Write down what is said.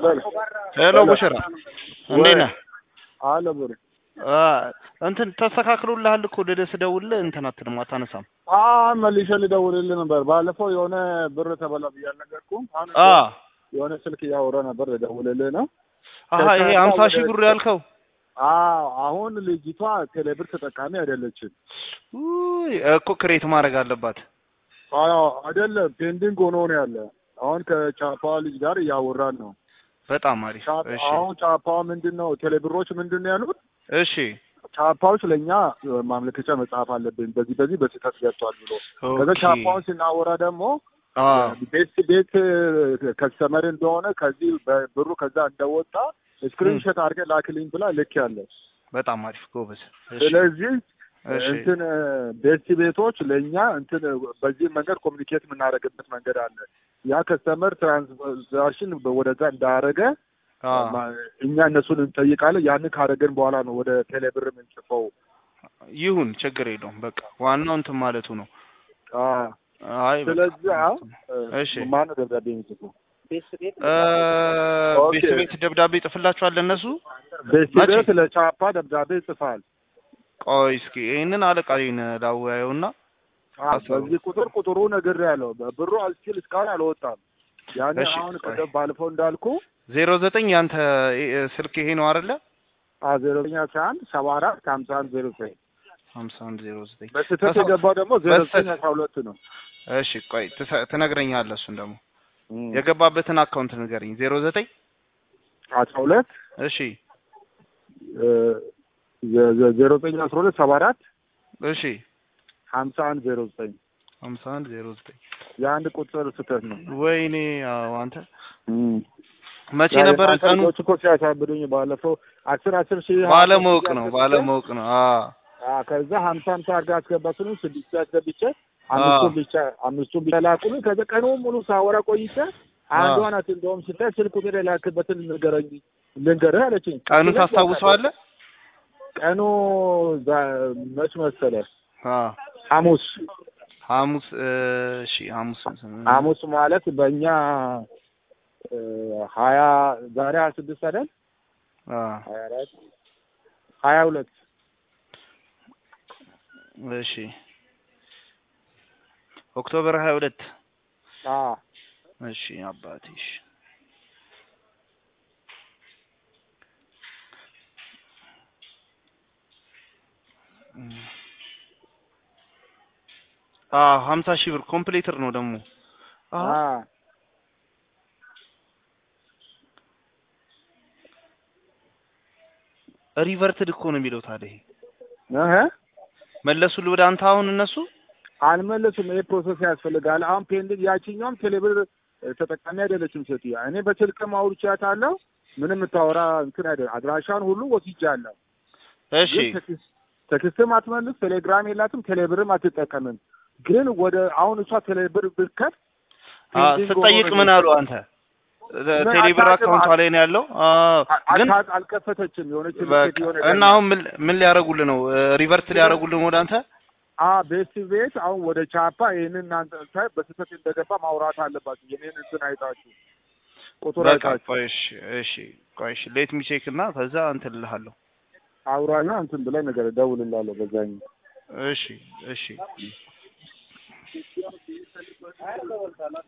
ሄሎ ቡሽራ እንዴት ነህ? አለ ብር አ እንትን ተስተካክሎልሃል እኮ ወደ ስደውልልህ እንትን አትልም አታነሳም። አ መልሼ ልደውልልህ ነበር። ባለፈው የሆነ ብር ተበላ ብዬ አልነገርኩም? አሁን አ የሆነ ስልክ እያወራ ነበር ልደውልልህ ነው። አሀ ይሄ ሀምሳ ሺህ ብር ያልከው አዎ አሁን ልጅቷ ቴሌብር ተጠቃሚ አይደለችም። ውይ እኮ ክሬት ማድረግ አለባት። አዎ አይደለም፣ ፔንዲንግ ሆኖ ነው ያለ። አሁን ከቻፓ ልጅ ጋር እያወራን ነው። በጣም አሪፍ። ቻፓ- እሺ አሁን ቻፓ ምንድን ነው ቴሌብሮች ምንድን ነው ያሉት? እሺ ቻፓዎች ለእኛ ማመልከቻ መጻፍ አለብን በዚህ በዚህ በስህተት ገብቷል ብሎ ከዛ ኦኬ ቻፓውን ስናወራ ደግሞ አ ቤት ቤት ከስተመር እንደሆነ ከዚህ ብሩ ከዛ እንደወጣ ስክሪንሾት አድርገህ ላክልኝ ብላ ልክ ያለ በጣም አሪፍ ጎበዝ። እሺ ስለዚህ እሺ እንትን ቤት ቤቶች ለእኛ እንትን በዚህ መንገድ ኮሚኒኬት የምናደርግበት መንገድ አለ። ያ ከስተመር ትራንዛክሽን ወደዛ እንዳረገ አ እኛ እነሱን እንጠይቃለን። ያንን ካደረገን በኋላ ነው ወደ ቴሌብር የምንጽፈው። ይሁን ችግር የለውም። በቃ ዋናው እንትን ማለቱ ነው። አዎ። አይ በቃ ስለዚህ አሁን እሺ ማነው ደብዳቤ የሚጽፈው? እ ኦኬ። ቤት ቤት ደብዳቤ ይጽፍላችኋል እነሱ። ቤት መቼ? ቤት ለቻፓ ደብዳቤ ይጽፋል። ቆይ እስኪ ይህንን አለቃዬን ላወያየውና አዎ፣ በዚህ ቁጥር ቁጥሩ ነገር ያለው ብሩ አልስኪል እስካሁን አልወጣም። ያን እሺ፣ አሁን ቆይ። ቅድም ባለፈው እንዳልኩ ዜሮ ዘጠኝ ያንተ እ- ስልክ ይሄ ነው አይደለ? ዜሮ ዘጠኝ አስራ አንድ ሰባ አራት ሀምሳ አንድ ዜሮ ዘጠኝ ሀምሳ አንድ ዜሮ ዘጠኝ በስህተት በሰው- የገባው ደግሞ ዜሮ ዘጠኝ በስህተት- አስራ ሁለት ነው። እሺ ቆይ ትሰ- ትነግረኛለህ። እሱን ደግሞ የገባበትን አካውንት ንገረኝ። ዜሮ ዘጠኝ አስራ ሁለት እሺ ዜሮ ዘጠኝ አስራ ሁለት ሰባ አራት እሺ ሀምሳ አንድ ዜሮ ዘጠኝ ሀምሳ አንድ ዜሮ ዘጠኝ የአንድ ቁጥር ስህተት ነው። ወይኔ አዎ አንተ መቼ ያ ነበረ የእናንተ ቀኑ? ልጆች እኮ ሲያሳብዱኝ ባለፈው አስር አስር ሺህ ባለማወቅ ነው ባለማወቅ ነው። አዎ አዎ ከዛ ሀምሳ ሀምሳ አድርጋ አስገባችሁኝ ስድስት አስገብቼ አምስቱን ብቻ አምስቱን ብቻ ላኩልኝ። ከዛ ቀኑን ሙሉ ሳወራ ቆይቼ አንዷ ናት እንደውም ስታይ ስልክ ቁጥር የላክበትን ንገረኝ ልንገርህ አለችኝ። ቀኑን ታስታውሰዋለህ? ቀኑ ዛ- መች መሰለህ? አዎ ሐሙስ ሐሙስ እሺ ሐሙስ ሐሙስ ማለት በእኛ እ ሀያ ዛሬ ሀያ ስድስት አይደል? አዎ ሀያ አራት ሀያ ሁለት እሺ ኦክቶበር ሀያ ሁለት አዎ እሺ አባቴ እሺ አዎ ሀምሳ ሺህ ብር ኮምፕሌተር ነው ደግሞ አዎ አዎ ሪቨርትድ እኮ ነው የሚለው ታዲያ ይሄ እህ መለሱልህ ወደ አንተ አሁን እነሱ አልመለሱም። ይሄ ፕሮሰስ ያስፈልጋል። አሁን ፔንዲንግ ያቺኛውም ቴሌብር ተጠቃሚ አይደለችም ሴትዮዋ። እኔ በስልክም አውርቻታለሁ። ምንም የምታወራ እንትን አይደለም። አድራሻን ሁሉ ወስጃለሁ። እሺ ግን ቴክስት- ቴክስትም አትመልስ፣ ቴሌግራም የላትም፣ ቴሌብርም አትጠቀምም። ግን ወደ አሁን እሷ ቴሌብር ብትከት አ ስጠይቅ ምን አሉ አንተ ቴሌብር አካውንቷ ላይ ነው ያለው አ ግን አልከፈተችም። የሆነች በቃ ሴት የሆነ እና አሁን ምን ምን ሊያደርጉልህ ነው ሪቨርት ሊያደርጉልህ ነው ወደ አንተ አ ቤት ቤት አሁን ወደ ቻፓ ይህንን እናንተ ሳይ በስህተት እንደገባ ማውራት አለባችሁ። የኔን እንትን አይታችሁ ቁጥር በቃ አይታችሁ ቆይ እሺ እሺ ቆይ እሺ ሌት ሚ ቼክ እና ከዛ እንትን እልሃለሁ አውራና እንትን ብለህ ነገር እደውልልሃለሁ በዛኛው እሺ እሺ